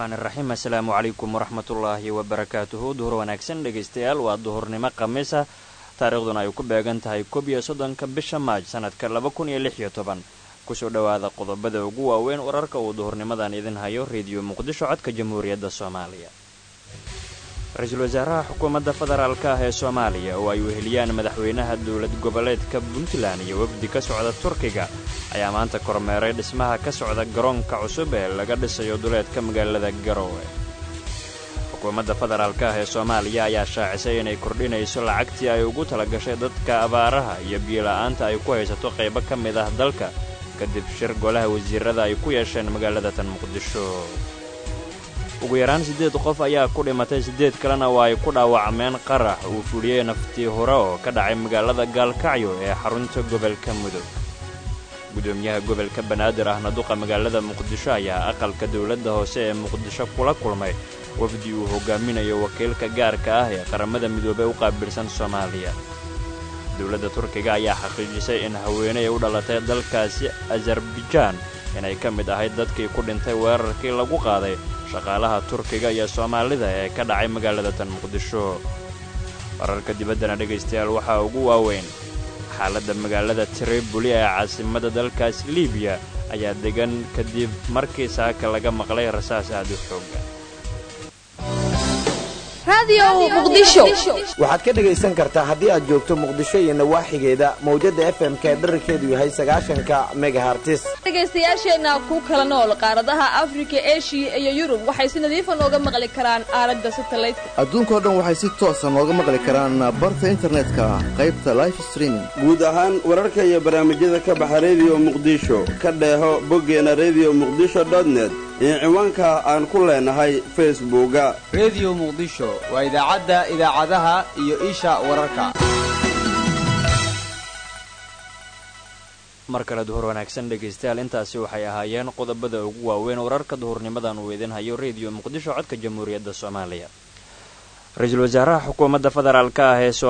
raxmaan iraxiim assalaamu calaykum waraxmatullaahi wabarakaatuhu duhur wanaagsan dhegaystayaal waa duhurnimo khamiisa taariikhduna ay ku beegan tahay koob iyo soddonka bisha maaj sanadka laba kun iyo lix iyo toban kusoo dhowaada qodobada ugu waaweyn wararka uu duhurnimadan idin hayo rediyo muqdisho codka jamhuuriyadda soomaaliya ra-iisul wasaaraha xukuumadda federaalka ah ee soomaaliya oo ay weheliyaan madaxweynaha dowlad goboleedka puntland iyo wafdi ka socda turkiga ayaa maanta kormeeray dhismaha ka socda garoonka cusub ee laga dhisayo duleedka magaalada garowe xukuumadda federaalka ah ee soomaaliya ayaa shaacisay inay kordhinayso lacagtii ay ugu talagashay dadka abaaraha iyo biyola'aanta ay ku haysato qaybo ka mid ah dalka kadib shir golaha wasiirada ay ku yeesheen magaalada tan muqdisho ugu yaraan siddeed qof ayaa ku dhimatay siddeed kalena waa ay ku dhaawacmeen qarax uu fuliyey naftii hore oo ka dhacay magaalada gaalkacyo ee xarunta gobolka mudug gudoomiyaha gobolka banaadir ahna duqa magaalada muqdisho ayaa aqalka dowladda hoose ee muqdisho kula kulmay wafdi uu hogaaminayo wakiilka gaarka ah ee qaramada midoobey u qaabilsan soomaaliya dowladda turkiga ayaa xaqiijisay in haweeney u dhalatay dalkaasi azarbajaan inay ka mid ahayd dadkii ku dhintay weerarkii lagu qaaday shaqaalaha turkiga iyo soomaalida ee ka dhacay magaalada tan muqdisho wararka dibaddana dhegaystayaal waxaa ugu waaweyn xaaladda magaalada triboli ee caasimada dalkaas libiya ayaa degan kadib markii saaka laga maqlay rasaas aad u xooga waxaad ka dhegaysan kartaa haddii aad joogto muqdisho iyo nawaaxigeeda mawjadda f m ka dherarkeedu yahay sagaashanka megahartis dhegaystayaasheenna ku kala nool qaaradaha afrika eshiya iyo yurub waxay si nadiifa nooga maqli karaan aaladda satalaydka adduunkao dhan waxay si toosa nooga maqli karaan barta internetka qaybta life streaming guud ahaan wararka iyo barnaamijyada ka baxa rediyo muqdisho ka dheeho boggeena rediyo muqdisho dotnet iyo ciwaanka aan ku leenahay facebooka rediyo muqdisho waa idaacadda idaacadaha iyo isha wararka mar kale duhur wanaagsan dhegaystayaal intaasi waxay ahaayeen qodobada ugu waaweyn wararka duhurnimadan uu idin hayo rediyo muqdisho codka jamhuuriyadda soomaaliya ra-iisul wasaaraha xukuumadda federaalka ah ee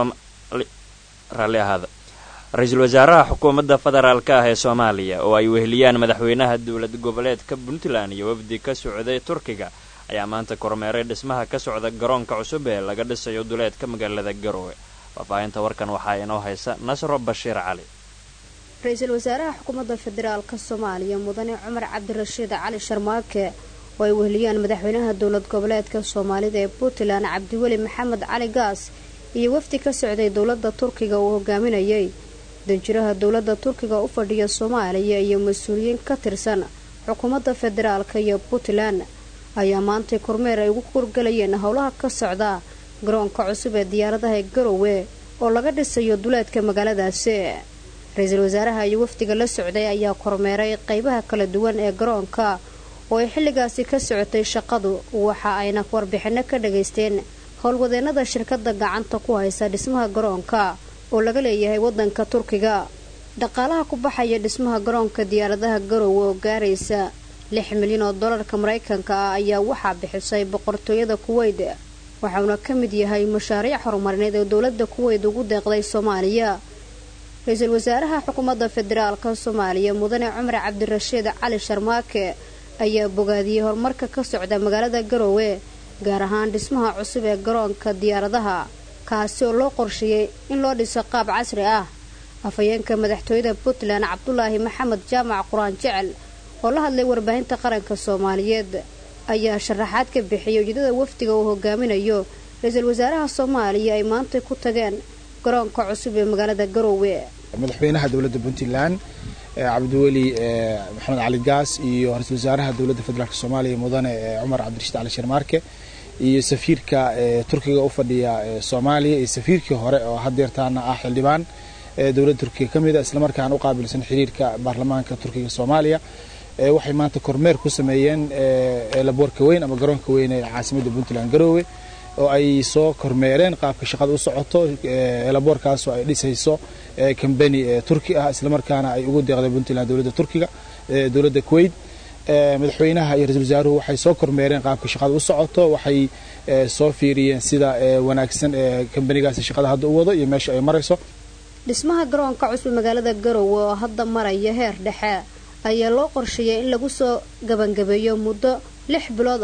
raalli ahaada ra-iisul wasaaraha xukuumadda federaalka ah ee soomaaliya oo ay weheliyaan madaxweynaha dowlad goboleedka puntland iyo wafdi ka socday turkiga ayaa maanta kormeeray dhismaha ka socda garoonka cusub ee laga dhisayo duleedka magaalada garowe faahfaahinta warkan waxaa inoo haysa nasro bashiir cali ra-iisul wasaaraha xukuumadda federaalka soomaaliya mudane cumar cabdirashiid cali sharmaake oo ay weheliyaan madaxweynaha dowlad goboleedka soomaalida ee puntland cabdiweli maxamed cali gaas iyo wafdi ka socday dowladda turkiga uu hogaaminayay danjiraha dowladda turkiga u fadhiya soomaaliya iyo mas-uuliyiin ka tirsan xukuumadda federaalka iyo puntland ayaa maantay kormeer ay ugu kurgalayeen howlaha ka socda garoonka cusub ee diyaaradaha ee garowe oo laga dhisayo duleedka magaaladaasi ra-iisul wasaaraha iyo wafdiga la socday ayaa kormeeray qaybaha kala duwan ee garoonka oo ay xilligaasi ka socotay shaqadu waxa ayna warbixinno ka dhagaysteen howlwadeennada shirkadda gacanta ku haysa dhismaha garoonka oo laga leeyahay waddanka turkiga dhaqaalaha ku baxaya dhismaha garoonka diyaaradaha garowe oo gaaraysa lix milyan oo dollarka maraykanka ah ayaa waxaa bixisay boqortooyada kuweyt waxauna ka mid yahay mashaariic horumarineed oo dowladda kuweyt ugu deeqday soomaaliya ra-iisul wasaaraha xukuumadda federaalka soomaaliya mudane cumar cabdirashiid cali sharmaake ayaa bogaadiyey horumarka ka socda magaalada garowe gaar ahaan dhismaha cusub ee garoonka diyaaradaha kaasi oo loo qorsheeyey in loo dhiso qaab casri ah afhayeenka madaxtooyada puntland cabdulaahi maxamed jaamac qur-aan jecel oo la hadlay warbaahinta qaranka soomaaliyeed ayaa sharaxaad ka bixiyay ujeedada wafdiga uu hogaaminayo ra-iisul wasaaraha soomaaliya ay maantay ku tageen garoonka cusub ee magaalada garowe madaxweynaha dowladda puntland cabdiweli maxamed cali gaas iyo ra-isul wasaaraha dowladda federaalk soomaaliya mudane cumar cabdirashiid cali sharmaarke iyo safiirka turkiga u fadhiya soomaaliya iyo safiirkii hore oo hadeertaana ah xildhibaan dowladda turkiga ka mid a islamarkaana u qaabilsan xiriirka baarlamaanka turkiga soomaaliya waxay maanta kormeer ku sameeyeen laboorka weyn ama garoonka weyn ee caasimadda puntland garoowe oo ay soo kormeereen qaabka shaqada u socoto laboorkaasoo ay dhisayso combany turki ah islamarkaana ay ugu deeqday puntland dowladda turkiga dowladda kuwait madaxweynaha iyo ra-isul wasaaruhu waxay soo kormeereen qaabka shaqada u socoto waxay soo fiiriyeen sida wanaagsan ee kambanigaasi shaqada hadda u wado iyo meesha ay marayso dhismaha garoonka cusub magaalada garowe oo hadda maraya heer dhexe ayaa loo qorsheeyay in lagu soo gabangabeeyo muddo lix bilood ah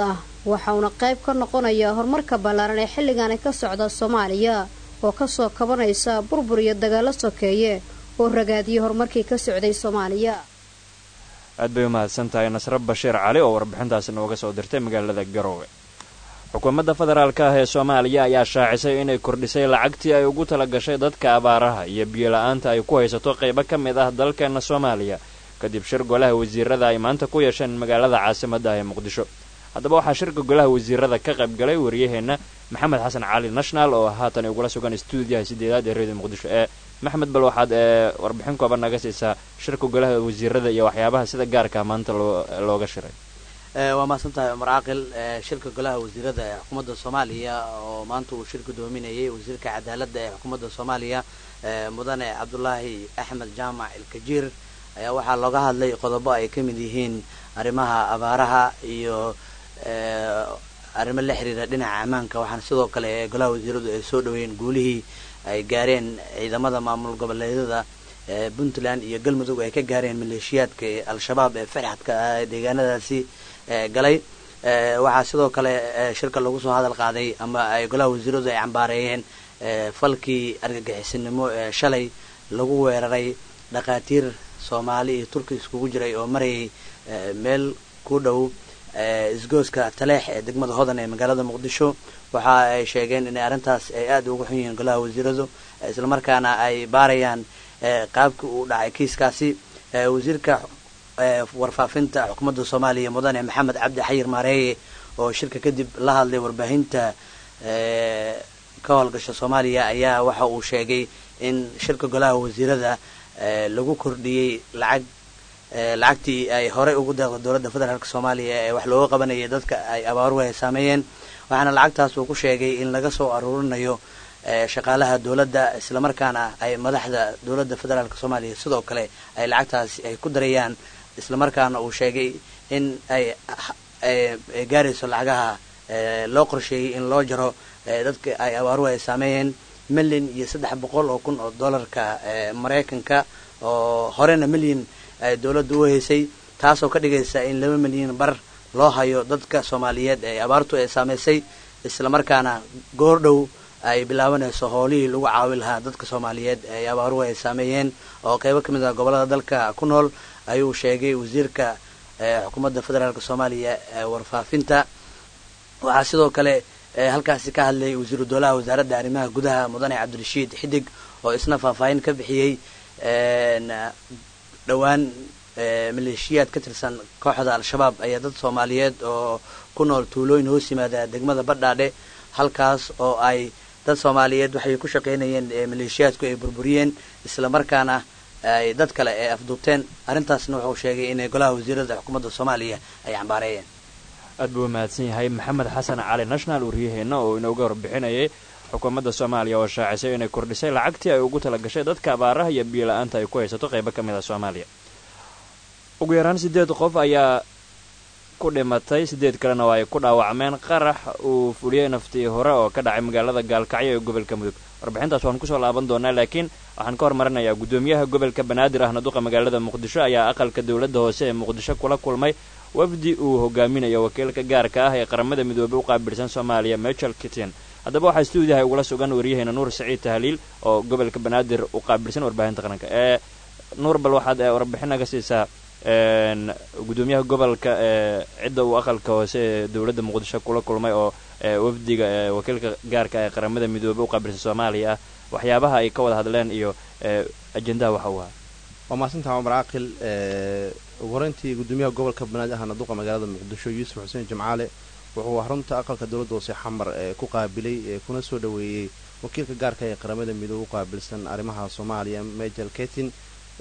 waxauna qayb ka noqonayaa horumarka ballaaran ee xilligaani ka socda soomaaliya oo kasoo kabanaysa burbur iyo dagaalo sokeeye oo ragaadiyay horumarkii ka socday soomaaliya aad bay u mahadsan tahay nasre bashiir cali oo warbixintaasi nooga soo dirtay magaalada garoowe xukuumadda federaalka ah ee soomaaliya ayaa shaacisay inay kordhisay lacagtii ay ugu tala gashay dadka abaaraha iyo biyo-la-aanta ay ku haysato qaybo ka mid ah dalkeenna soomaaliya kadib shir golaha wasiirada ay maanta ku yeesheen magaalada caasimadda ah ee muqdisho haddaba waxaa shirka golaha wasiirada ka qayb galay wariyaheenna maxamed xasan cali national oo haatan igula sugan stuudiyaha sideedaad ee redio muqdisho ee maxmed bal waxaad ee warbixin kooban naga siisaa shirka golaha wasiirada iyo waxyaabaha sida gaarka maanta looga shiray waa mahadsan tahay cumar caaqil shirka golaha wasiirada ee xukuumadda soomaaliya oo maanta uu shir gudoominayay wasiirka cadaaladda ee xukuumadda soomaaliya mudane cabdulaahi axmed jaamac ilkajiir ayaa waxaa looga hadlay qodobo ay ka mid yihiin arrimaha abaaraha iyo arrimo la xiriira dhinaca ammaanka waxaana sidoo kale golaha wasiiradu ay soo dhaweeyeen guulihii ay gaareen ciidamada maamul goboleedyada puntland iyo galmudug ay ka gaareen maleeshiyaadka ee al-shabaab ee farxadka ah deegaanadaasi galay waxaa sidoo kale shirka lagu soo hadal qaaday ama ay golaha wasiiradu ay cambaareeyeen falkii argagixisinimo ee shalay lagu weeraray dhakhaatiir soomaali iyo turki iskugu jiray oo marayay meel ku dhow isgooska taleex ee degmada hodan ee magaalada muqdisho waxa ay sheegeen inay arrintaas ay aada uga xun yihiin golaha wasiiradu islamarkaana ay baarayaan qaabkii uu dhacay kiiskaasi wasiirka warfaafinta xukuumadda soomaaliya mudane maxamed cabdi xayir maareeye oo shirka kadib la hadlay warbaahinta ka howlgasha soomaaliya ayaa waxa uu sheegay in shirka golaha wasiirada lagu kordhiyey lacag lacagtii ay horey ugu deeqda dowladda federaalk soomaaliya ee wax looga qabanayay dadka ay abaaruhu ay saameeyeen waxaana lacagtaas uu ku sheegay in laga soo aruurinayo shaqaalaha dowladda islamarkaana ay madaxda dowladda federaalk soomaaliya sidoo kale ay lacagtaasi ay ku darayaan islamarkaana uu sheegay in ay gaarayso lacagaha loo qorsheeyey in loo jaro dadka ay abaaruhu ay saameeyeen milyan iyo saddex boqol oo kun oo dollarka maraykanka oo horena milyan ay dowladda u haysay taasoo ka dhigaysa in laba milyan bar loo hayo dadka soomaaliyeed ee abaartu ay saameysay islamarkaana goordhow ay bilaabanayso howlihii lagu caawi lahaa dadka soomaaliyeed ee abaaruhu ay saameeyeen oo qeybo ka mid ah gobolada dalka ku nool ayuu sheegay wasiirka xukuumadda federaalk soomaaliya ee warfaafinta waxaa sidoo kale halkaasi ka hadlay wasiiru dowlaha wasaaradda arrimaha gudaha mudane cabdirashiid xidig oo isna faahfaahin ka bixiyey dhowaan maleeshiyaad ka tirsan kooxda al-shabaab ayaa dad soomaaliyeed oo ku nool tuulooyin hoos yimaada degmada badhaadhe halkaas oo ay dad soomaaliyeed waxay ku shaqaynayeen maleeshiyaadku ay burburiyeen islamarkaana ay dad kale ay afduubteen arrintaasna wuxuu sheegay inay golaha wasiirada xukuumadda soomaaliya ay cambaareeyeen aad buu mahadsan yahay maxamed xasan cali national wariyaheenna oo inooga warbixinayay xukuumadda soomaaliya oo shaacisay inay kordhisay lacagtii ay ugu tala gashay dadka abaaraha iyo biyo la-aanta ay ku haysato qaybo ka mid a soomaaliya ugu yaraan siddeed qof ayaa ku dhimatay siddeed kalena oo ay ku dhaawacmeen qarax uu fuliyey naftii hore oo ka dhacay magaalada gaalkacyo ee gobolka mudug warbixintaas waan kusoo laaban doonaa laakiin waxaan ka hormarinayaa guddoomiyaha gobolka banaadir ahna duqa magaalada muqdisho ayaa aqalka dowladda hoose ee muqdisho kula kulmay wafdi uu hogaaminayo wakiilka gaarka ah ee qaramada midoobey u qaabilsan soomaaliya michel kitin haddaba waxaa stuudiyaha ugula sugan waryaheena nuur saciid tahliil oo gobolka banaadir u qaabilsan warbaahinta qaranka ee nuur bal waxaad warbixin naga siisaa guddoomiyaha gobolka ee cidda uu aqalka hoose ee dowladda muqdisho kula kulmay oo wafdiga wakiilka gaarka ee qaramada midoobey u qaabilsan soomaaliya ah waxyaabaha ay ka wada hadleen iyo ajendaha waxa uu ahaa waa mahadsantaha cumar caaqil ugu horeyntii guddoomiyaha gobolka banaadir ahna duqa magaalada muqdisho yuusuf xuseen jimcaale wuxuu xarunta aqalka dowladda hoose xamar ee ku qaabilay ee kuna soo dhoweeyey wakiilka gaarka ee qaramada midoobe u qaabilsan arrimaha soomaaliya majel ketin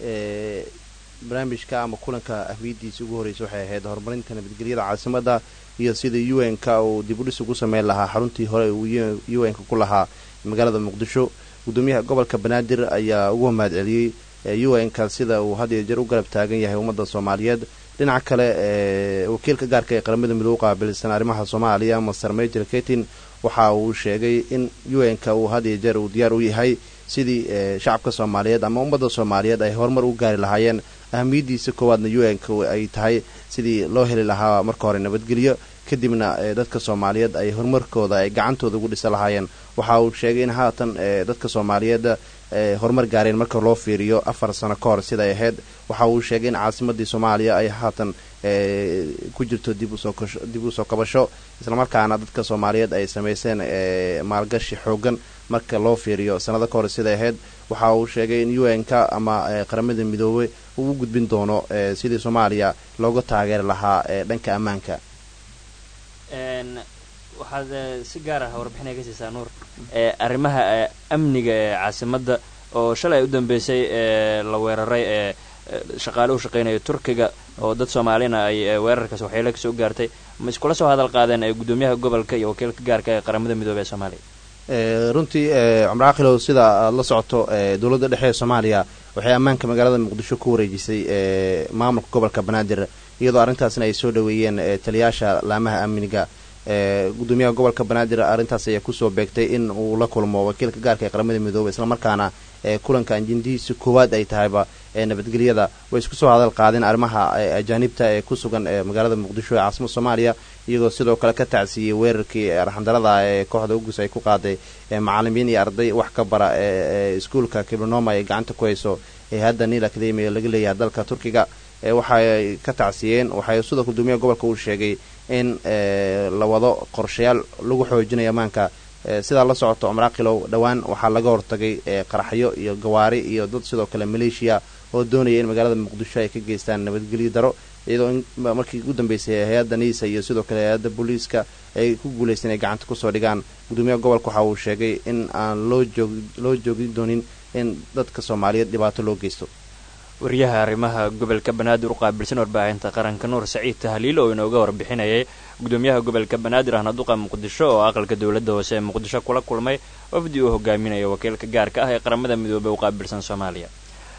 barnaamijka ama kulanka ahmiyadiisa ugu horreysa waxay ahayd horumarinta nabadgelyada caasimadda iyo sida u n k uu dib u dhis ugu sameyn lahaa xaruntii hore uu u n k ku lahaa magaalada muqdisho guddoomiyaha gobolka banaadir ayaa ugu mahad celiyey u n k sida uu had iyo jeer u garab taagan yahay ummadda soomaaliyeed dhinaca kale wakiilka gaarka ee qaramada midoobe u qaabilsan arrimaha soomaaliya master major ketin waxa uu sheegay in u n k uu had iyo jeer uu diyaar u yahay sidii shacabka soomaaliyeed ama ummadda soomaaliyeed ay horumar u gaari lahaayeen ahamiyadiisa koowaadna u n k ay tahay sidii loo heli lahaa marka hore nabadgelyo kadibna dadka soomaaliyeed ay horumarkooda ay gacantooda ugu dhisa lahaayeen waxa uu sheegay in haatan dadka soomaaliyeed horumar gaareen marka loo fiiriyo afar sano ka hor siday ahayd waxa uu sheegay in caasimadii soomaaliya ay haatan ku jirto dib usoo kabasho islamarkaana dadka soomaaliyeed ay samayseen maalgashi xoogan marka loo fiiriyo sanado ka hor siday ahayd waxa uu sheegay in u n k ama qaramada midoobe uu u gudbin doono sidii soomaaliya looga taageeri lahaa dhanka ammaanka waxaad si gaar ah warbixinay ka siisaa nuur arrimaha amniga ee caasimadda oo shalay u dambeysay ee la weeraray ee shaqaale u shaqaynaya turkiga oo dad soomaalina ay weerarkaas waxyeelo kasoo gaartay ma iskula soo hadal qaadeen gudoomiyaha gobolka iyo wakiilka gaarka ee qaramada midoobey ee soomaaliya runtii cumar caqilow sida aad la socoto dowladda dhexe ee soomaaliya waxay ammaanka magaalada muqdisho ku wareejisay maamulka gobolka banaadir iyadoo arrintaasna ay soo dhoweeyeen taliyaasha laamaha amniga gudoomiyaha gobolka banaadir arrintaas ayaa kusoo beegtay in uu la kulmo wakiilka gaarka ee qaramada midoobey islamarkaana kulanka anjindihiisa koowaad ay tahayba nabadgelyada way isku soo hadal qaadeen arrimaha ajaanibta ee ku sugan magaalada muqdisho ee caasimada soomaaliya iyagoo sidoo kale ka tacsiiyey weerarkii arxandarada ee kooxda ugus ay ku qaaday macalimiin iyo arday wax ka bara ee iskuolka kiblinoma ay gacanta ku hayso ee hadda niil academia laga leeyahay dalka turkiga waxay ka tacsiyeen waxay sidoo gudoomiyaha gobolka uu sheegay in la wado qorshayaal lagu xoojinayo ammaanka sidaa la socoto cumraqilow dhowaan waxaa laga hortagay qaraxyo iyo gawaari iyo dad sidoo kale maleeshiya oo doonaya in magaalada muqdisho ay ka geystaan nabadgelyo daro iyadoo in markii ugu dambeysay hay-adda niisa iyo sidoo kale hay-adda booliiska ay ku guulaysteen ay gacanta kusoo dhigaan gudoomiyaha gobolka waxa uu sheegay in aan loo joog loo joogin doonin in dadka soomaaliyeed dhibaato loo geysto wariyaha arrimaha gobolka banaadir u qaabilsan warbaahinta qaranka nuur saciid tahliil oo inooga warbixinayay gudoomiyaha gobolka banaadir ahna duqa muqdisho oo aqalka dowladda hoose ee muqdisho kula kulmay wafdi uu hogaaminayo wakiilka gaarka ah ee qaramada midoobey u qaabilsan soomaaliya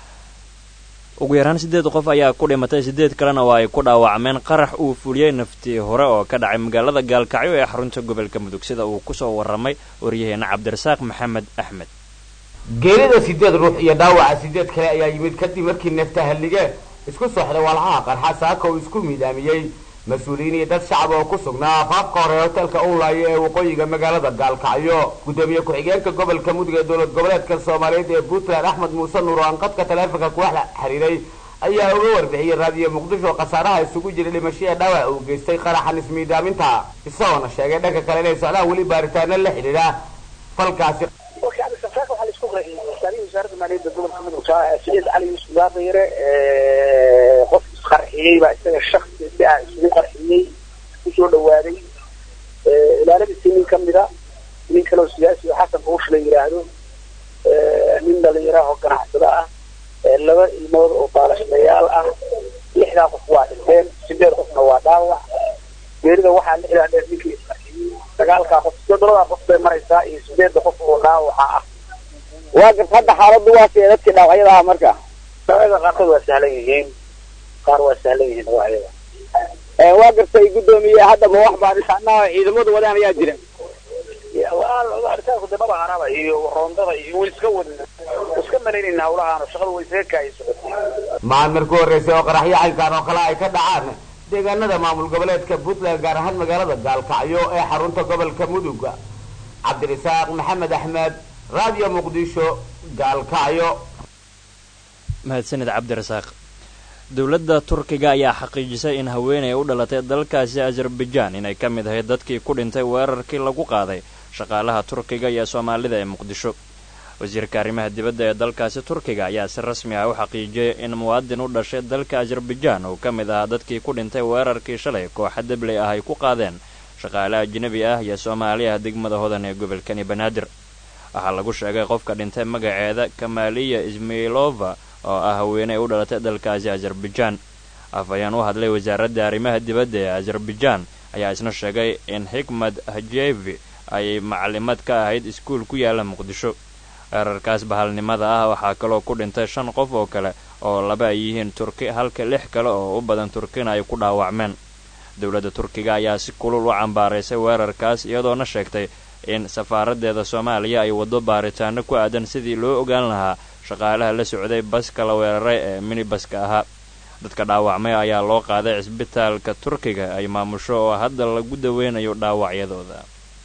ugu yaraan siddeed qof ayaa ku dhimatay siddeed kalena waa ay ku dhaawacmeen qarax uu fuliyey naftii hore oo ka dhacay magaalada gaalkacyo ee xarunta gobolka mudug sida uu kusoo warramay waryaheena cabdirasaaq maxamed axmed geerida sideed ruux iyo dhaawaca sideed kale ayaa yimid kadib markii neefta hallige isku sooxday walxaha qarxa saaka uu isku miidaamiyey mas-uuliyiin iyo dad shacab oo ku sugnaa afaafka hore hotelka ulaayo ee waqooyiga magaalada gaalkacyo gudoomiye ku-xigeenka gobolka mudug ee dowlad goboleedka soomaaliyeed ee puntland axmed muuse nuur oo aan qadka taleefonka kuwax xiriiray ayaa uga warbixiyey raadiyo muqdisho khasaaraha isugu jiray dhimashaya dhaawac uu geystay qaraxan ismiidaaminta isagoona sheegay dhanka kale inay socdaan weli baaritaano la xidhiidha falkaasi wasaaradda maaliyadda gobolka mudug saciid cali yuusuf gaadayre qof isqarxiyey baa isaga shaksi si ah isugu qarxiyey kusoo dhawaaday ilaaladiisii nin kamida nin kaleo siyaasi oo xasan buush la yidhaahdo nin dhalinyaraha oo ganacsada ah laba ilmood oo baalashlayaal ah lixdaa qof waa dhinteen sideed qofna waa dhaawac geerida waxaa lixdaa dheer ninkii isqarxiyey sagaalkaa qof toddobadaa qof bay maraysaa iyo sideedda qof oo dhaawaca ah waa garta hadda xaaladdu waa see dadkii dhaawacyada ah marka dhaawacyada qaarkood waa sahlan yihiin qaar waa sahlan yihiin dhaawacyada waa gartay guddoomiye hadda ma wax baadhitaanaha ciidamadu wadaan ayaa jira baaritaanku dee maba haraba iyo roondada iyo way iska wadin iska malaynayna hawlahaan shaqadu way isaga kaayay socotay maalin marku horreysay oo qaraxyo caynkaan oo kale ay ka dhacaan deegaanada maamul goboleedka puntland gaar ahaan magaalada gaalkacyo ee xarunta gobolka mudug cabdirisaaq maxamed axmed radio muqdisho gaalkacyo mahadsanid cabdirasaaq dowladda turkiga ayaa xaqiijisay in haweenay u dhalatay dalkaasi azerbaijaan inay ka mid ahayd dadkii ku dhintay weerarkii lagu qaaday shaqaalaha turkiga iyo soomaalida ee muqdisho wasiirka arrimaha dibadda ee dalkaasi turkiga ayaa si rasmi ah u xaqiijiyay in muwaadin u dhashay dalka azerbaijaan uu ka mid ahaa dadkii ku dhintay weerarkii shalay kooxa debley ah ay ku qaadeen shaqaale ajnebi ah iyo soomaali ah degmada hodan ee gobolkani banaadir waxaa lagu sheegay qofka dhintay magaceeda kamaaliya ismailova oo ah haweeney u dhalatay dalkaasi azerbaijaan afhayeen u hadlay wasaaradda arrimaha dibadda ee azerbaijaan ayaa isna sheegay in xikmad hajevi ay macalimad ka ahayd iskuul ku yaala muqdisho weerarkaas bahalnimada ah waxaa kaloo ku dhintay shan qof oo kale oo laba ay yihiin turki halka lix kale oo u badan turkina ay ku dhaawacmeen dowladda turkiga ayaa si kulul u cambaaraysay weerarkaas iyadoona sheegtay in safaaraddeeda soomaaliya ay waddo baaritaano ku aadan sidii loo ogaan lahaa shaqaalaha la socday baska la weeraray ee minibaska ahaa dadka dhaawacmay ayaa loo qaaday cisbitaalka turkiga ay maamusho oo hadda lagu daweynayo dhaawacyadooda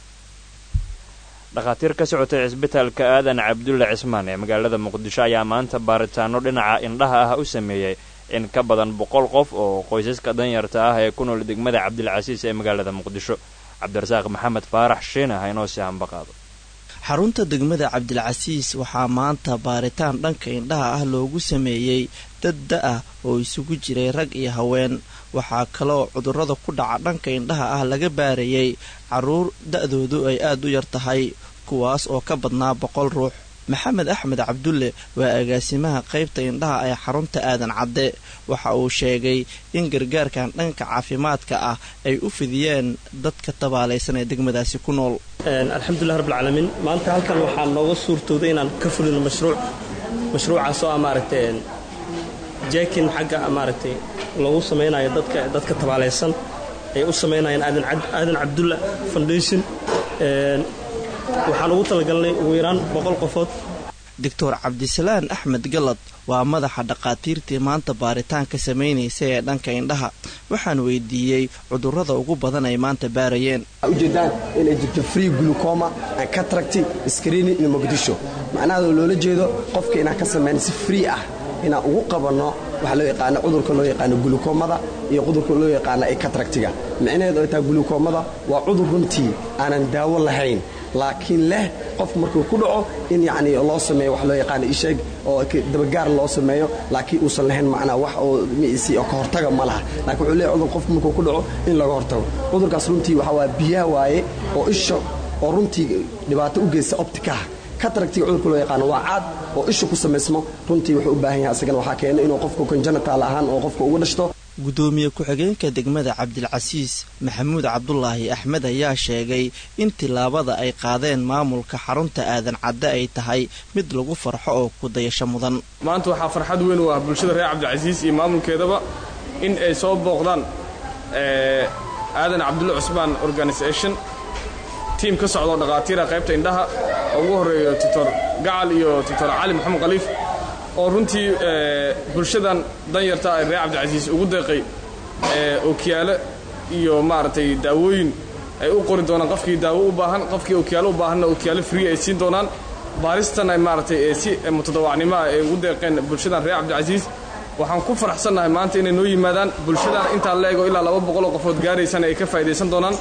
dhakhaatiir ka socotay cisbitaalka aadan cabdulle cismaan ee magaalada muqdisho ayaa maanta baaritaano dhinaca indhaha ah u sameeyey in ka badan boqol qof oo qoysaska danyarta ah ee ku nool degmada cabdilcasiis ee magaalada muqdisho cabdirasaaq maxamed faarax shiina ha inoo sii hambaqaado xarunta degmada cabdilcasiis waxaa maanta baaritaan dhanka indhaha ah loogu sameeyey dad da-ah oo isugu jiray rag iyo haween waxaa kaleoo cudurrada ku dhaca dhanka indhaha ah laga baarayey carruur da-doodu ay aad u yar tahay kuwaas oo ka badnaa boqol ruux maxamed axmed cabdulle waa agaasimaha qaybta indhaha ee xarunta aadan cadde waxa uu sheegay in gargaarkan dhanka caafimaadka ah ay u fidiyeen dadka tabaalaysan ee degmadaasi ku nool alxamdulilah rabbilcaalamiin maanta halkan waxaa nooga suurtooday inaan ka fulino mashruuc mashruucaasoo ah maaragtay jekin xagga maaragtay lagu samaynayo dadka dadka tabaalaysan ay u samaynayaan aadan cabdulla foundation waxaan ugu talagalnay ugu yaraan boqol qofood doctor cabdisalaan axmed galad waa madaxa dhakhaatiirtii maanta baaritaan ka samaynaysa ee dhanka indhaha waxaan weydiiyey cudurrada ugu badan ay maanta baarayeen ujeedaan inay jirto free glucoma and cataracty screening in muqdisho macnaha loola jeedo qofka inaan ka samayna si free ah inaan ugu qabanno waxaa loo yaqaano cudurka loo yaqaano gulukoomada iyo cudurka loo yaqaano ee kataractiga micnaheedu ay tahay gulukoomada waa cudur runtii aanan daawo lahayn laakiin leh qofku markuu ku dhaco in yacni loo sameeyo wax loo yaqaano isheeg oo dabagaar loo sameeyo laakiin uusan lahayn macnaa wax oo misi oo ka hortaga ma laha laakiin wuxuu leeyahy cudur qofku markuu ku dhaco in laga hortago cudurkaas runtii waxaa waa biyaha waaye oo isha oo runtii dhibaato u geysta optikaha kataractiga cudurka loo yaqaano waa caad oo isha ku samaysmo runtii wuxuu u baahan yahay asagana waxaa keena inuu qofku conjanatal ahaan oo qofka ugu dhashto gudoomiye ku-xigeenka degmada cabdilcasiis maxamuud cabdulaahi axmed ayaa sheegay in tillaabada ay qaadeen maamulka xarunta aadan cadde ay tahay mid lagu farxo oo ku dayasho mudan maanta waxaa farxad weyn u ah bulshada reer cabdilcasiis iyo maamulkeedaba in ay soo booqdaan aadan cabdulle cusmaan organisation tiim ka socdoo dhakhaatiira qaybta indhaha oo ugu horreeyo doctor gacal iyo doctor cali maxamed khaliif oo runtii bulshadan danyarta ee reer cabdilcasiis ugu deeqay ookiyaale iyo maaragtay daawooyin ay u qori doonaan qofkii daawo u baahan qofkii ookiyaale u baahanna ookiyaale free ay siin doonaan baaristan ay maaragtay si mutadawacnimo ah ay ugu deeqeen bulshadan reer cabdilcasiis waxaan ku faraxsannahay maanta inay noo yimaadaan bulshadan intaa la ego ilaa laba boqoloo qofood gaaraysana ay ka faa'idaysan doonaan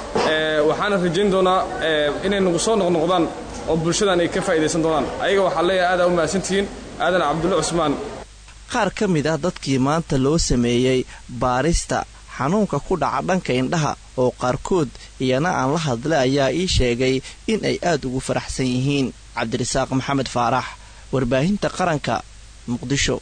waxaana rajayn doonaa inay nagu soo noqnoqdaan oo bulshadan ay ka faa'idaysan doonaan ayaga waxaa leeyahay aadaa u mahadsantihiin aadan cabdulle cusmaan qaar ka mid ah dadkii maanta loo sameeyey baarista xanuunka ku dhaca dhanka indhaha oo qaarkood iyana aan la hadlay ayaa ii sheegay in ay aad ugu faraxsan yihiin cabdirasaaq maxamed faarax warbaahinta qaranka muqdisho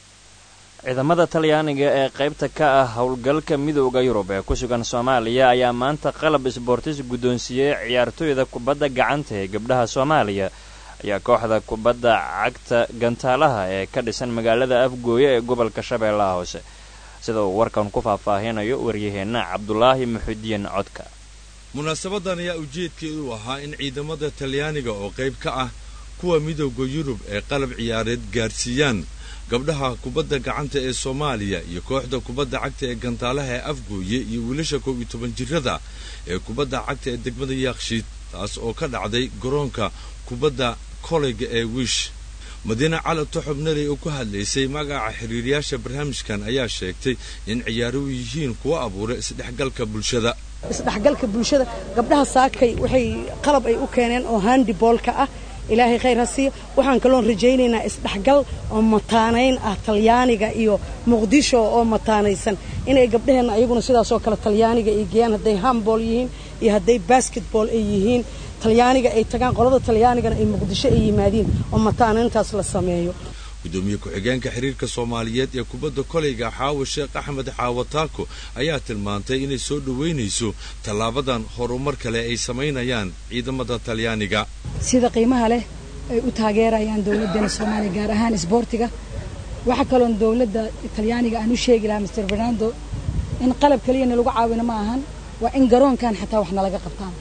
ciidamada talyaaniga ee qaybta ka ah howlgalka midooda yurub ee ku sugan soomaaliya ayaa maanta qalab isboortis guddoonsiiyey ciyaartooyda kubadda gacanta ee gabdhaha soomaaliya ayaa kooxda kubadda cagta gantaalaha ee ka dhisan magaalada afgooye ee gobolka shabeellaha hoose sida uu warkan ku faahfaahinayo waryaheenna cabdulaahi muxudiin codka munaasabadan ayaa ujeedkeedu ahaa in ciidamada talyaaniga oo qayb ka ah kuwa midooda yurub ee qalab ciyaareed gaarsiiyaan gabdhaha kubadda gacanta ee soomaaliya iyo kooxda kubadda cagta ee gantaalaha ee afgooye iyo wiilasha kow iyo toban jirada ee kubadda cagta ee degmada yaakshiid taas oo ka dhacday garoonka kubadda koleyga ee wiish madiine cali toxob naley oo ku hadlaysay magaca xiriiriyaasha barnaamijkan ayaa sheegtay in ciyaaruhu yihiin kuwa abuura isdhexgalka bulshada isdhexgalka bulshada gabdhaha saakay waxay qalab ay u keeneen oo handiboolka ah ilaahay khayr ha siiyo waxaan kaloon rajaynaynaa isdhexgal oo mataanayn ah talyaaniga iyo muqdisho oo mataanaysan inay gabdhaheenna ayaguna sidaasoo kale talyaaniga ay geeyaan hadday hambol yihiin iyo hadday basketball ay yihiin talyaaniga ay tagaan qolada talyaanigana ay muqdisho ay yimaadiin oo mataanayntaas la sameeyo gudoomiye ku-xigeenka xiriirka soomaaliyeed ee kubadda koleyga xaawo sheekh axmed xaawo taako ayaa tilmaantay inay soo dhoweynayso tallaabadan horumar kale ay samaynayaan ciidamada talyaaniga sida qiimaha leh ay u taageerayaan dowladdeena soomaaliya gaar ahaan isboortiga waxaa kaloon dowladda talyaaniga aan u sheegi lahaa master fernando in qalab keliyana lagu caawino ma ahan waa in garoonkan xataa wax nalaga qabtaan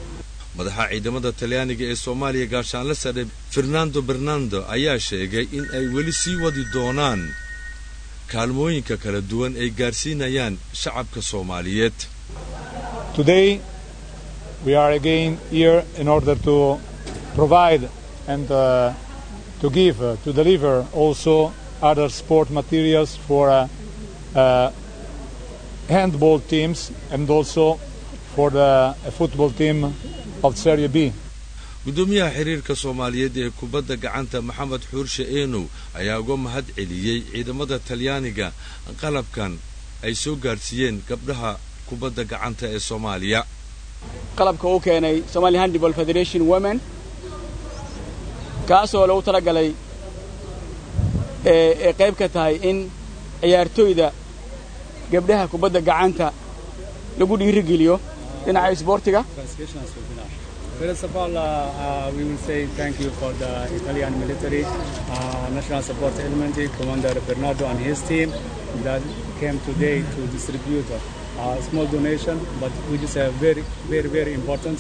madaxa ciidamada talyaaniga ee soomaaliya gaashaanle sare fernando bernando ayaa sheegay in ay weli sii wadi doonaan kaalmooyinka kala duwan ay gaarsiinayaan shacabka soomaaliyeed Today, we are again here in order to provide and uh, to give, uh, to deliver also other sport materials for uh, uh, handball teams and also for the uh, football team of Serie B. gudoomiyaha xiriirka soomaaliyeed ee kubadda gacanta maxamed xuurshe eenow ayaa uga mahad celiyey ciidamada talyaaniga qalabkan ay soo gaarsiiyeen gabdhaha kubadda gacanta ee soomaaliya qalabka uu keenay Somali Handball Federation Women kaasoo lagu talagalay ee ee qayb ka tahay in ciyaartoyda gabdhaha kubadda gacanta lagu dhiirigeliyo dhinaca isboortiga First of all, uh, uh, we will say thank you for the Italian military, uh, National Support Element, Commander Bernardo and his team that came today to distribute a small donation, but which is a very, very, very important.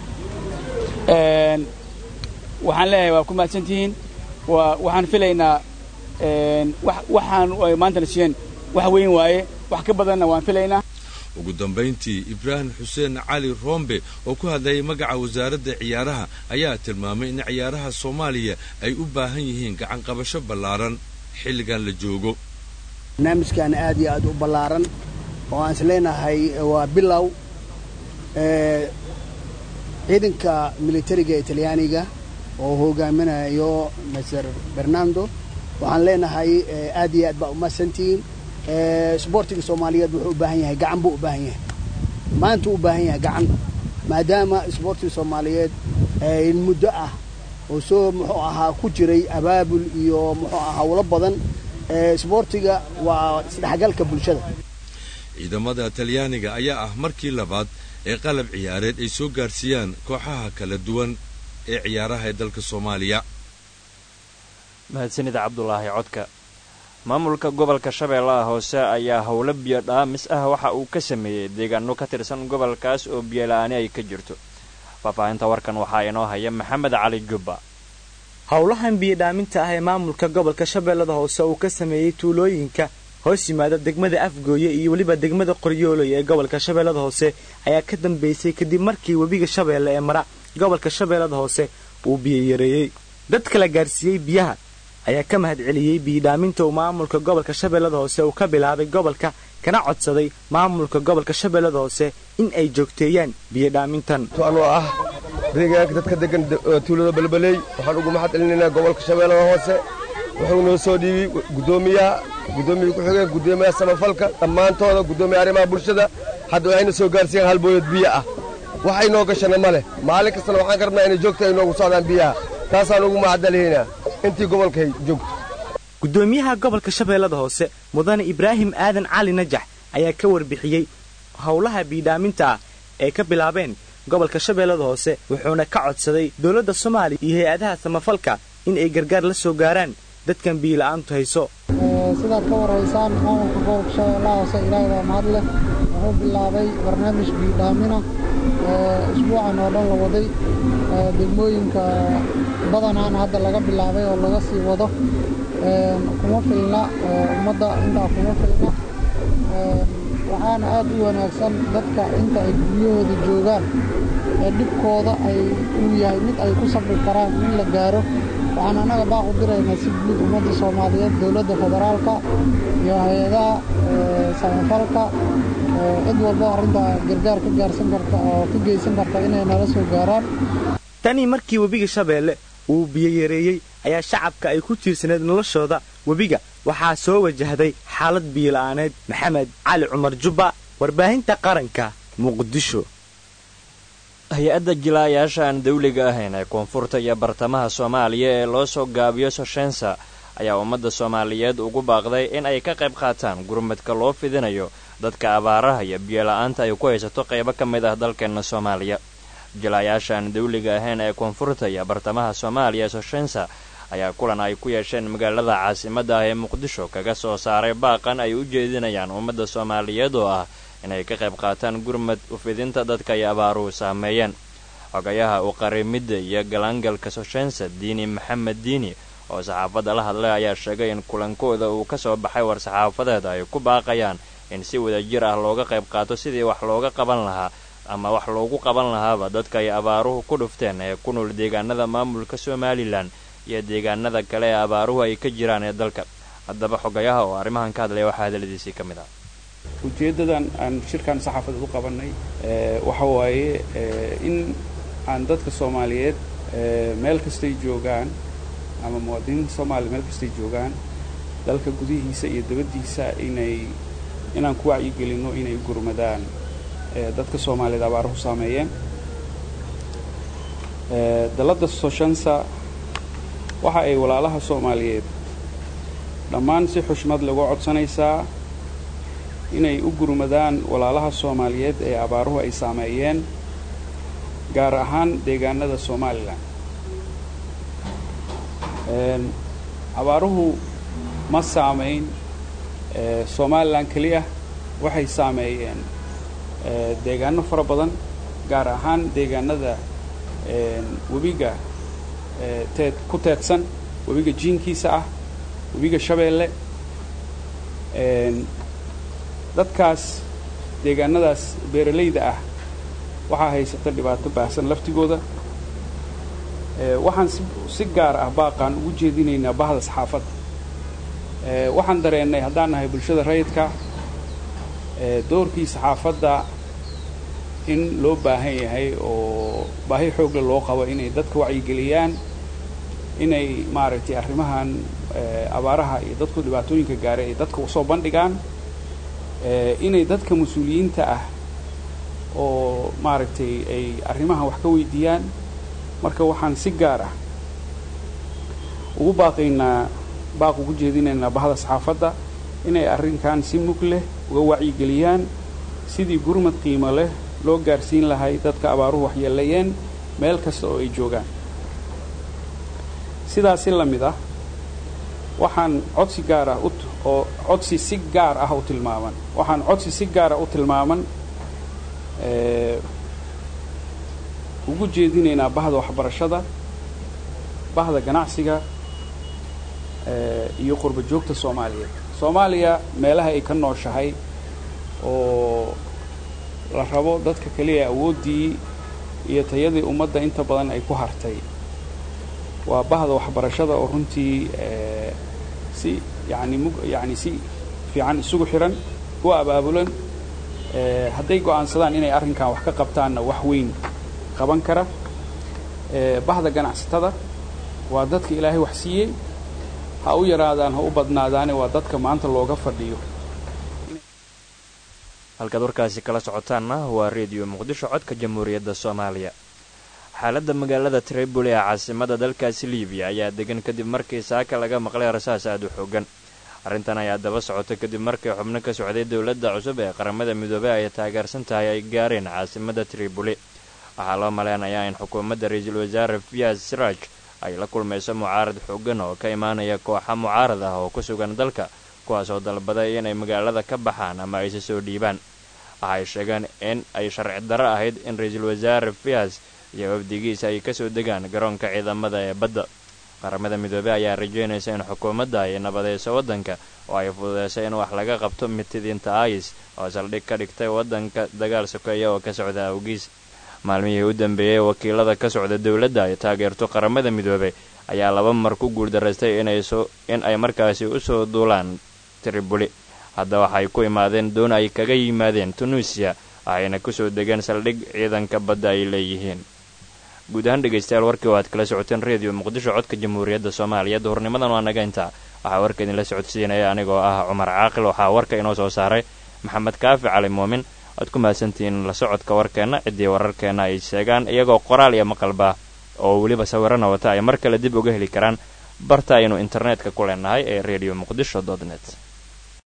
Een, waxaan leeyahay waa ku mahadsantihiin waa waxaan filaynaa een, wax- waxaan ay maanta la siiyeen wax weyn waaye wax ka badanna waan filaynaa ugu dambayntii ibraahim xuseen cali roombe oo ku hadlayay magaca wasaaradda ciyaaraha ayaa tilmaamay in ciyaaraha soomaaliya ay u baahan yihiin gacanqabasho ballaaran xilligan la joogo barnaamijkan aad iyo aad u ballaaran oo aan isleenahay waa bilow ee, ciidanka militariga talyaaniga oo hogaaminayo maser bernando waxaan leenahay ee, aad iyo aad baa umahadsantihiin ee, isboortiga soomaaliyeed wuxuu u baahan yahay gacan buu u baahan yahay maanta u baahan yahay gacan maadaama isboortiga soomaaliyeed ee, in muddo ah oo soo muxuu ahaa ku jiray abaabul iyo muxuu ahaa howlo badan ee, isboortiga waa isdhexgalka bulshada ciidamada talyaaniga ayaa ah markii labaad ee qalab ciyaareed ay soo gaarsiiyaan kooxaha kala duwan ee ciyaaraha ee dalka soomaaliya mahadsanida cabdulaahi codka maamulka gobolka shabeellaha hoose ayaa howlo biyo dhaamis ah waxa uu ka sameeyey deegaano ka tirsan gobolkaas oo biyola'aani ay ka jirto faahfaahinta warkan waxaa inoo haya maxamed cali jubba howlahan biyodhaaminta ah ee maamulka gobolka shabeellada hoose uu ka sameeyey tuulooyinka hoos yimaada degmada afgooye iyo weliba degmada qoryooley ee gobolka shabeellada hoose ayaa ka dambeysay kadib markii webiga shabeelle ee mara gobolka shabeellada hoose uu biyo yareeyey dadka la gaarsiiyey biyaha ayaa ka mahad celiyey biyodhaaminta uu maamulka gobolka shabeellada hoose uu ka bilaabay gobolka kana codsaday maamulka gobolka shabeellada hoose in ay joogteeyaan biyodhaamintan anoo ah deegaanka dadka degan tuulada balbaley waxaan ugu mahad celinaynaa gobolka shabeellada hoose wuxuu noo soo dhiibay guddoomiyaha guddoomiya ku-xigeen guddoomiyaha samafalka dhammaantooda guddoomiya arrimaha bulshada hadda waxayna soo gaarsiiyeen hal booyad biyo ah waxay noo gashana ma leh maalin kastana waxaan ka rabnaa inay joogta ay noogu socdaan biyaha taasaan ugu mahadcelihaynaa intii gobolkay joogto guddoomiyaha gobolka shabeellada hoose mudane ibraahim aadan cali najax ayaa ka warbixiyey howlaha biidhaaminta ah ee ka bilaabeen gobolka shabeellada hoose wuxuuna ka codsaday dowladda soomaaliya iyo hay-adaha samafalka in ay gargaar la soo gaaraan dadkan biyola'aantu hayso sidaad ka waraysaan maamulka gobolka shabeellaha hoose ilaahay baa mahad leh wuxuu bilaabay barnaamij biidhaamina isbuucan oo dhan la waday degmooyinka badanaana hadda laga bilaabay oo laga sii wado kuma filna ummadda intaa kuma filna waxaana aad u wanaagsan dadka inta ay guryahooda joogaan ee dhibkooda ay uu yahay mid ay ku sabri karaan in la gaaro waxaan annaga baaq u diraynaa si guud ummadda soomaaliyeed dowladda federaalka iyo hay-adaha samafalka cid walba arrintaa gargaar ka gaarsan karta oo ka geysan karta inay nala soo gaaraan tanii markii webiga shabeelle uu biyo yareeyey ayaa shacabka ay ku tiirsaneed noloshooda webiga waxaa soo wajahday xaalad biyola'aaneed maxamed cali cumar jubba warbaahinta qaranka muqdisho hay-adda jilaayaasha aan dawliga ahayn ee koonfurta iyo bartamaha soomaaliya ee loo soo gaabiyo soshensa ayaa ummadda soomaaliyeed ugu baaqday in ay ka qayb qaataan gurmadka loo fidinayo dadka abaaraha iyo biyola'aanta ay ku haysato qaybo ka mid ah dalkeenna soomaaliya jilaayaasha aan dawliga ahayn ee koonfurta iyo bartamaha soomaaliya ee soshensa ayaa kulan ay ku yeesheen magaalada caasimadda ah ee muqdisho kaga soo saaray baaqan ay u jeedinayaan ummadda soomaaliyeed oo ah inay ka qayb qaataan gurmad ufidinta dadka ay abaaruhu saameeyeen xogayaha u qarimidda iyo galaangalka soshensa diini maxamed diini oo saxaafadda la hadlay ayaa sheegay in kulankooda uu ka soo baxay war-saxaafadeed ay ku baaqayaan in si wadajir ah looga qayb qaato sidii wax looga qaban lahaa ama wax loogu qaban lahaaba dadka ay abaaruhu ku dhufteen ee ku nool deegaanada maamulka somalilan iyo deegaanada kale ee abaaruhu ay ka jiraan ee dalka haddaba xogayaha oo arrimahan ka hadlaya waxaa hadaladiisii ka mid ah ujeeddadan aan shirkan saxaafadeed u qabanay waxa waaye in aan dadka soomaaliyeed meel kastay joogaan ama muwaadiniinta soomaaliya meel kastay joogaan dalka gudihiisa iyo dabaddiisa inay inaan ku wacyigelinno inay gurmadaan dadka soomaaliyeed abaaruhu saameeyeen dalladda soshansa waxa ay walaalaha soomaaliyeed dhammaan si xushmad lagu codsanaysaa inay u gurmadaan walaalaha soomaaliyeed ee abaaruhu ay saameeyeen gaar ahaan deegaanada somalilan abaaruhu ma saamayn somalilan keliya waxay saameeyeen deegaano fara badan gaar ahaan deegaanada webiga teed ku teedsan webiga jiinkiisa ah webiga shabeelle dadkaas deegaanadaas beeralayda ah waxaa haysata dhibaato baahsan laftigooda waxaan si gaar ah baaqaan ugu jeedinaynaa bahda saxaafadda waxaan dareennay haddaan nahay bulshada rayidka doorkii saxaafadda in loo baahan yahay oo baahi xoogle loo qabo inay dadka wacyigeliyaan inay maaragtay arrimahan abaaraha iyo dadku dhibaatooyinka gaaray ay dadka usoo bandhigaan inay dadka mas-uuliyiinta ah oo maaragtay ay arrimahan wax ka weydiiyaan marka waxaan si gaar ah ugu baaqaynaa baaq ugu jeedinaynaa bahda saxaafadda inay arrinkan si mug leh uga wacyigeliyaan sidii gurmad qiimo leh loo gaarsiin lahay dadka abaaruhu waxyeeleeyeen meel kasta oo ay joogaan sidaasi la mid ah waxaan codsi gaar ah oo codsi si gaar ah u tilmaaman waxaan codsi si gaar ah u tilmaaman ugu jeedinaynaa bahda waxbarashada bahda ganacsiga iyo qurba joogta soomaaliyeed soomaaliya meelaha ay ka nooshahay oo la rabo dadka keliya awooddii iyo tayadii ummadda inta badan ay ku hartay waa bahda waxbarashada oo runtii si yani mug yani si fiican isugu xiran u abaabulan hadday go'aansadaan inay arrinkan wax ka qabtaanna wax weyn qaban kara bahda ganacsatada waa dadka ilaahay wax siiyey ha u yaraadaan ha u badnaadaane waa dadka maanta looga fadhiyo halkaad warkaasi kala socotaanna waa reediyo muqdisho codka jamhuuriyadda soomaaliya xaaladda magaalada triboli ee caasimada dalkaasi libiya ayaa degan kadib markii saaka laga maqlay rasaas aad u xoogan arrintan ayaa daba socota kadib markii xubno ka socday dowladda cusub ee qaramada midoobey ay taageersan tahay ay gaareen caasimada triboli waxaa loo maleynayaa in xukuumadda ra-iisul wasaare fiyas siraaj ay la kulmayso mucaarad xoogan oo ka imaanaya kooxa mucaarad ah oo ku sugan dalka kuwaasoo dalbaday inay magaalada ka baxaan ama ayse soo dhiibaan waxay sheegeen in ay sharci darro ahayd in ra-iisul wasaare fiyas iyo wafdigiisa ay kasoo degaan garoonka ciidamada ee badda qaramada midoobey ayaa rajeynaysa in xukuumadda ay nabadayso waddanka oo ay fududeyso in wax laga qabto mitidiinta ais oo saldhig ka dhigtay waddanka dagaal sokeeya oo ka socda awgiis maalmihii u dambeeyey wakiilada ka socda dowladda ay taageerto qaramada midoobey ayaa laba mar ku guuldaraystay in ay markaasi usoo duulaan tribuli hadda waxay ku imaadeen doon ay kaga yimaadeen tunuusiya waxayna kusoo degeen saldhig ciidanka badda ay leeyihiin guud ahaan dhegaystayaal warkii oo aad kala socoteen reediyo muqdisho codka jamhuuriyadda soomaaliya duhurnimadan waa naga intaa waxaa warka idinla socodsiinaya anigoo ah cumar caaqil waxaa warka inoo soo saaray maxamed kaafi cali muumin waad ku mahadsantihiin la socodka warkeenna ciddii wararkeenna ay sheegaan iyagoo qoraal iyo maqalba oo weliba sawirana wata ay mar kale dib uga heli karaan barta aynu internetka ku leenahay ee redio muqdisho dot net